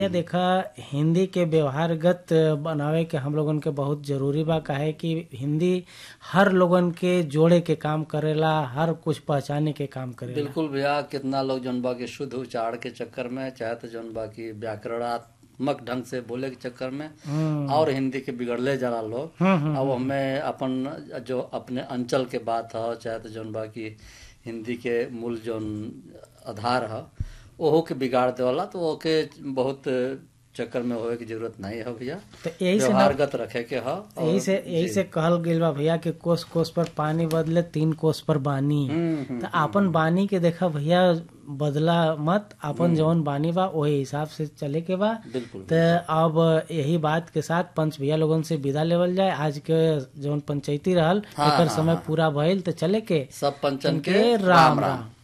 ये देखा हिंदी के व्यवहारगत बनावे के हम लोगन के बहुत जरूरी बा काहे कि हिंदी हर लोगन के जोड़े के काम करेला हर कुछ पहचाने के काम करेला बिल्कुल भैया कितना लोग जौन बा की शुद्ध उच्चारण के चक्कर में चाहे तो जौन बा की व्याकरणात्मक ढंग से बोले के चक्कर में हम्म और हिंदी के बिगड़ले जरा लोग हम्म, हम्म, अब हमें अपन जो अपने अंचल के बात है चाहे तो जौन बा की हिंदी के मूल जौन आधार है ओहो के बिगाड़ देवला तो ओके बहुत चक्कर में होए की जरूरत नहीं है भैया तो यही से ना व्यवहारगत रखे के है यही से यही से कहल गइल बा भैया कि कोस कोस पर पानी बदले तीन कोस पर बानी हम्म, हम्म, तो अपन बानी के देखा भैया बदला मत अपन जौन बानी बा वही हिसाब से चले के बा बिल्कुल तो अब यही बात के साथ पंच भैया लोगन से विदा लेवल जाए आज के जौन पंचायती रहल हाँ, एकर हाँ, समय हाँ। पूरा भइल तो चले के सब पंचन के के राम राम